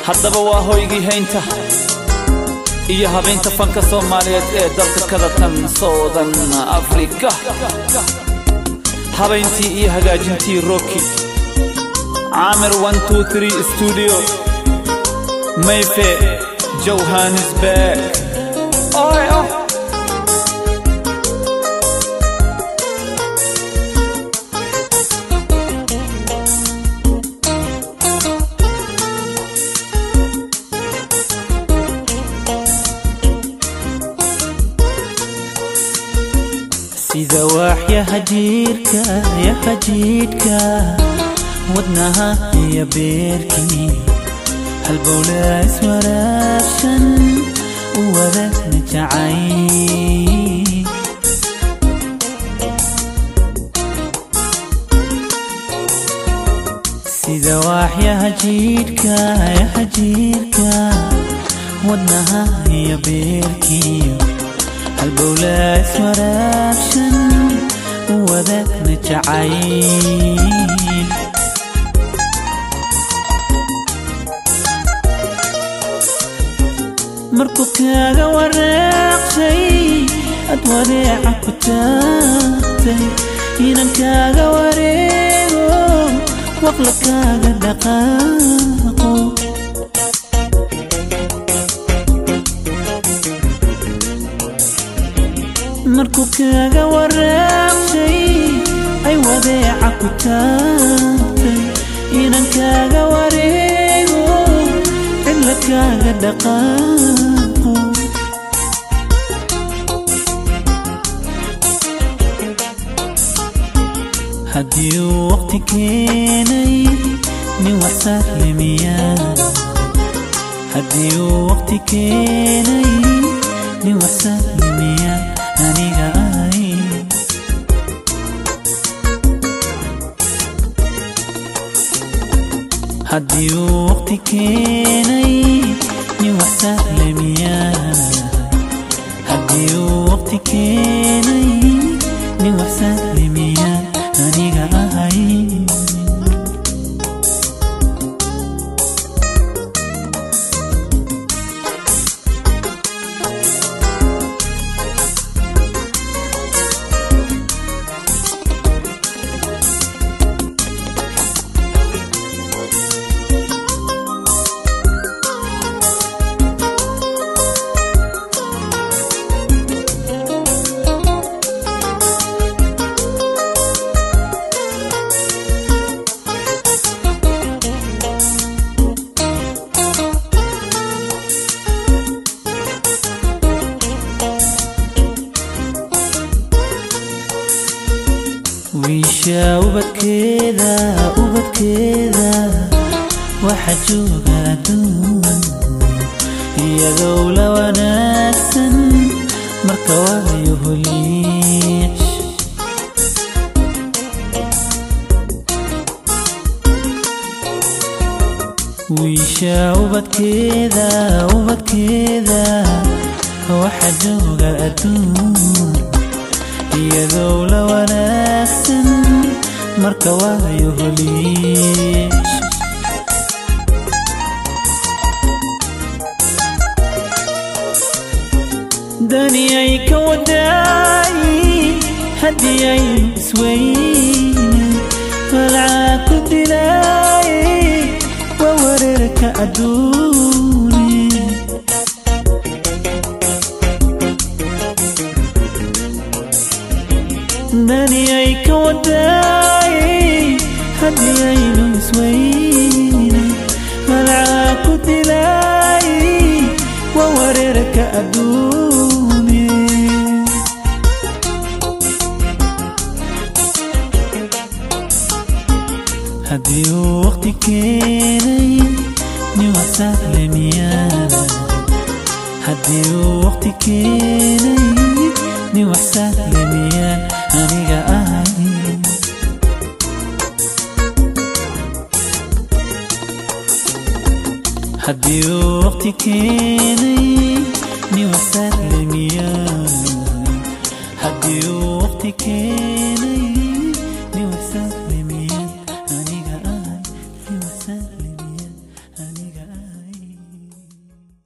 haddaba waa hoygii haynta iyo habeynta fanka soomaaliyeed ee dalka kadatan soudan afrika habayntii iyo hagaajintii roki caamir studio mayfe johannesburg oy oh. sida waaxyaha jiirka yaha jiidhka wadnaha iyo beerkii halbowla iswaraabshan u wadagna jacay sida waaxyaha jiidhka yaha jiirka wadnaha iyo beerkii halbowla iswaraabshan u wadagna jacayl markuu kaaga waraaqshay ad wareeca ku taagtay inan kaaga wareego waqla kaaga dhaqaaqo markuu kaaga waraaqshay ay wadeeca ku taagtay inan kaaga wareego cilla kaaga dhaqaaqo haddii uu waqti keenay nin waxsaalimiyaa haddii uu waqti keenay nin waxsaalimiyaa aniga ahay haddii uu waqti keenay nin waxsaalimiyaa haddii uu waqti keenay nin waxsaalimiyaa aniga ahay wiisha ubadkeeda ubadkeeda waxa jooga adduun iyadoo la wanaagsan marka waayo holiish wiisha ubadkeeda ubadkeeda waxa jooga adduun iyadoo la wanaagsan marka waayo holiish dani ay ka wadaay haddii ay isweyne falcaa ku dilaay waa wareerka adduune dani ay ka wadaay haddii aynu isweyne malcaa ku dilaay waa wareerka adduune haddii uu waqti keenay nin waxsaalemiyaa haddii uu waqti keenay nin waxsaalemiyaa aniga ahay haddii uu waqti keenay